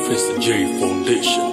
Professor J Foundation.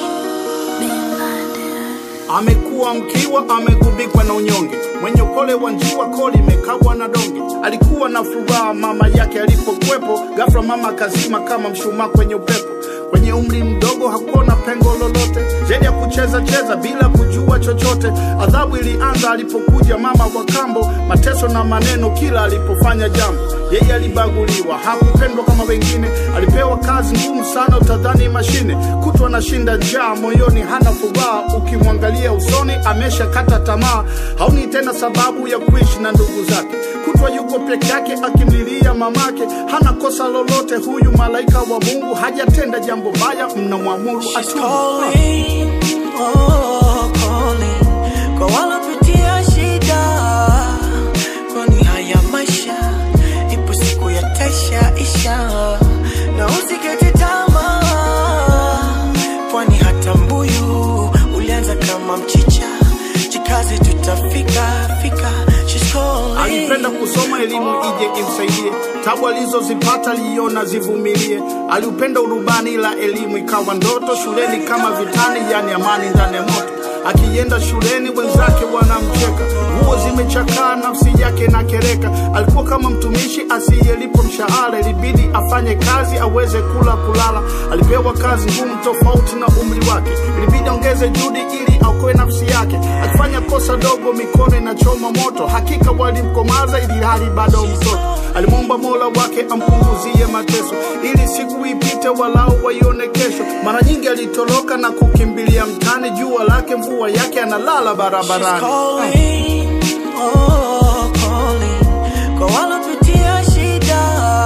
Amekuwa mkiwa, amegubikwa na unyonge, mwenye upole wa njiwa, koli imekabwa na donge. Alikuwa na furaha mama yake alipokuwepo, ghafla mama akazima kama mshumaa kwenye upepo. Kwenye umri mdogo hakuona pengo lolote zaidi ya kucheza cheza bila kujua chochote. Adhabu ilianza alipokuja mama wa kambo, mateso na maneno kila alipofanya jambo. Yeye alibaguliwa, hakupendwa kama wengine, alipewa kazi ngumu sana, utadhani mashine. Kutwa anashinda njaa, moyoni hana furaha, ukimwangalia usoni ameshakata tamaa, haoni tena sababu ya kuishi na ndugu zake. Kutwa yuko peke yake akimlilia mamake, hana kosa lolote. Huyu malaika wa Mungu hajatenda jambo baya, mnamwamuru She's atubu. calling, oh, calling kwa walopitia shida, kwani haya maisha ipo siku ya taisha isha, na usikate tamaa, kwani hata mbuyu ulianza kama mchicha, jikaze tutafika fika. She's calling. Alipenda kusoma elimu ije imsaidie, tabu alizozipata aliona zivumilie. Aliupenda urubani ila elimu ikawa ndoto, shuleni kama vitani, yani amani ndani ya moto. Akienda shuleni wenzake wanamcheka, nguo zimechakaa, nafsi yake na kereka. Alikuwa kama mtumishi asiyelipwa mshahara, ilibidi afanye kazi aweze kula kulala. Alipewa kazi ngumu tofauti na umri wake, ilibidi aongeze juhudi ili aokoe nafsi yake. Akifanya kosa dogo, mikono inachoma moto. Hakika walimkomaza ili hali bado mtoto. Alimwomba Mola wake ampunguzie mateso, ili siku ipite walau waione kesho. Mara nyingi alitoroka na kukimbilia mtani, jua lake mvua yake, analala She's barabarani. calling, oh, calling kwa walopitia shida,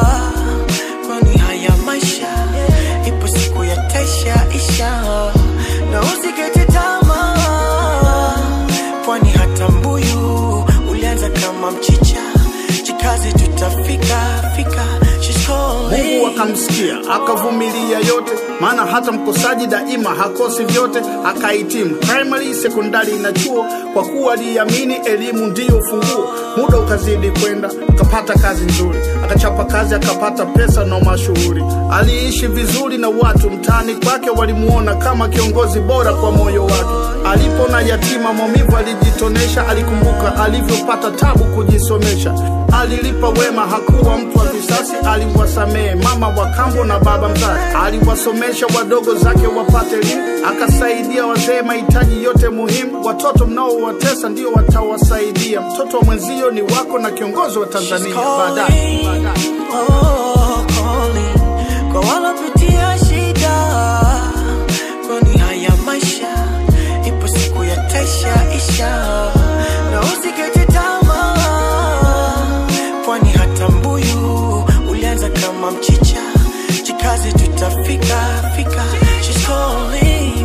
kwani haya maisha ipo siku ya taisha isha, na usikate tamaa, kwani hata mbuyu ulianza kama mchicha, jikaze tutafika fika. She's Mungu calling. akamsikia akavumilia yote, maana hata mkosaji daima hakosi vyote. Akahitimu primary, sekondari na chuo, kwa kuwa aliamini elimu ndiyo ufunguo. Muda ukazidi kwenda, akapata kazi nzuri, akachapa kazi, akapata pesa na mashuhuri. Aliishi vizuri na watu mtaani kwake, walimuona kama kiongozi bora kwa moyo wake. Alipona yatima, maumivu alijitonesha, alikumbuka alivyopata tabu kujisomesha. Alilipa wema, hakuwa mtu wa visasi, aliwasamehe mama wa kambo na baba mzazi. Aliwasomesha wadogo zake wapate elimu, akasaidia wazee mahitaji yote muhimu. Watoto mnaowatesa ndio watawasaidia. Mtoto wa mwenzio ni wako na kiongozi wa Tanzania baadaye. baadaye. Oh, calling kwa walopitia shida, kwani haya maisha ipo siku ya taisha isha, na usikate tamaa, kwani hata mbuyu ulianza kama mchicha, jikaze tutafika fika. She's calling